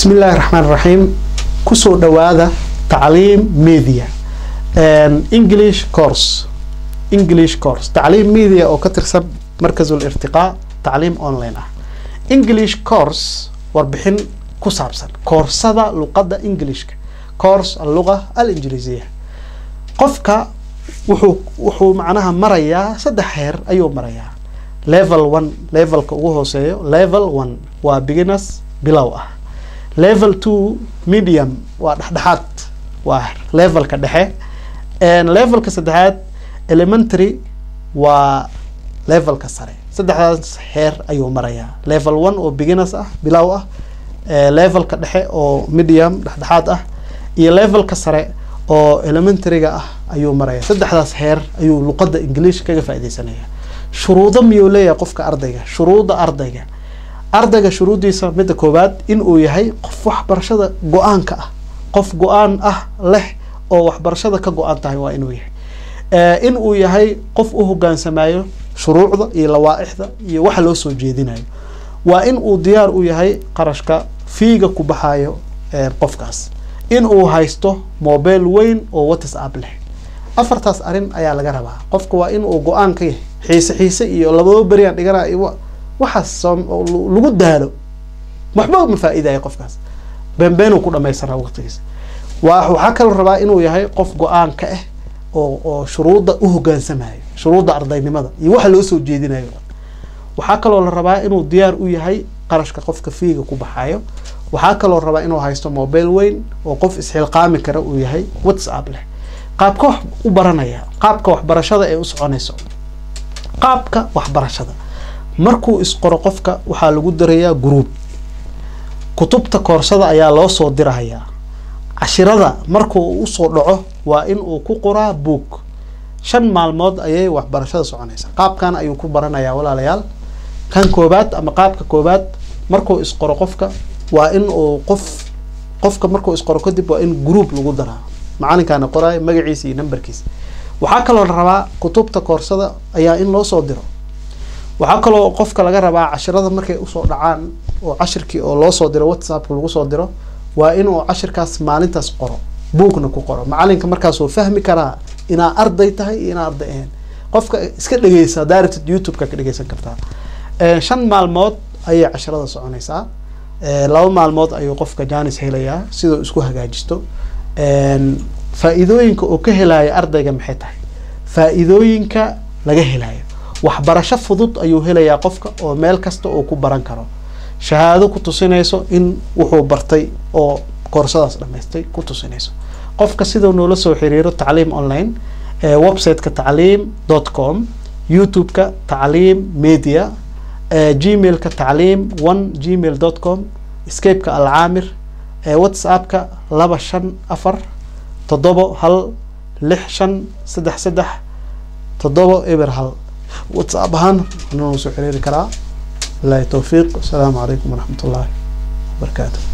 bismi illaahi raxmaan raxiim kusoo dhawaada tacliim media english course english course tacliim media oo ka tirsan markazul irtiqaa tacliim online ah english course warbixin ku saabsan koorsada luqadda englishka course alluqa alinjiliisiya qofka wuxuu wuxuu macnaha marayaa saddex heer ayuu marayaa level one levelka ugu hooseeyo level one waa beginners bilow ah level two medium waa dhexdhexaad waa levelka dhexe levelka saddexaad elementary waa levelka sare saddexdaas heer ayuu marayaa level one oo beginners ah bilow ah levelka dhexe oo medium dhexdhexaad ah iyo levelka sare oo elementaryga ah ayuu maraya saddexdaas heer ayuu luqadda english kaga faaideysanaya shuruudo miyuu leeyahay qofka ardayga shuruudda ardayga ardayga shuruuddiisa midda koowaad in uu yahay qof waxbarashada go-aanka ah qof go-aan ah leh oo waxbarashada ka go-an tahay waa inuu yahay in uu yahay qof u hogaansamayo shuruucda iyo lawaa-ixda iyo waxa loo soo jeedinayo waa in uu diyaar u yahay qarashka fiiga ku baxayo qofkaas in uu haysto mobile weyn oo whatsapp leh afartaas arrin ayaa laga rabaa qofka waa in uu go-aan ka yahay xiise xiise iyo lababa beriaan dhigana waxaas lagu daalo waxba ma faa-iidaya qofkaas beenbeen uu ku dhamaysanaa waqtigiisa waa waxaa kaloo rabaa inuu yahay qof go-aan ka ah oo oo shuruudda u hogaansamayo shuruudda ardaynimada iyo waxa loo soo jeedinayo waxaa kaloo la rabaa inuu diyaar u yahay qarashka qofka fiiga ku baxayo waxaa kaloo rabaa inuu haysto mobile weyn oo qof isxilqaami kara uu yahay whatsapp leh qaabka wax u baranaya qaabka waxbarashada ee u soconayso qaabka waxbarashada markuu isqoro qofka waxaa lagu darayaa group kutubta koorsada ayaa loo soo dirahayaa cashirada markuu usoo dhaco waa in uu ku qoraa book shan maalmood ayay waxbarashada soconaysa qaabkan ayuu ku baranayaa walaalayaal kan koobaad ama qaabka koobaad markuu isqoro qofka waa in uu qof qofka markuu isqoro kadib waa in group lagu daraa macalinkaana qoraayo magaciisa iyo numberkiisa waxaa kaloo la rabaa kutubta koorsada ayaa in loo soo diro waxaa kaloo qofka laga rabaa cashirada markay usoo dhacaan oo cashirkii oo loo soo diro whatsappka lagu soo diro waa inuu cashirkaas maalintaas qoro buugna ku qoro macalinka markaasuu fahmi karaa inaa arday tahay iyo inaa arday ahayn qofka iska dhegeysa directed youtube-ka ka dhegeysan kartaa shan maalmood ayay cashirada soconaysaa laba maalmood ayuu qofka janis helayaa siduu isku hagaajisto faa-iidooyinka uu ka helayo ardayga maxay tahay faa-iidooyinka laga helayo waxbarasho fudud ayuu helayaa qofka oo meel kasta uu ku baran karo shahaado ku tusinayso in wuxuu bartay oo koorsadaas dhamaystay ku tusinayso qofka siduu noola soo xiriiro tacliim online website-ka tacliim dot com youtube-ka tacliim media gmail-ka tacliim one gmail dot com scape-ka alcaamir whatsapp-ka laba shan afar toddobo hal lix shan saddex saddex toddobo eber hal whatsapp ahaan noo soo xiriiri karaa bilahi towfiiq wasalaamu calaykum waraxmat ullaahi wabarakaatu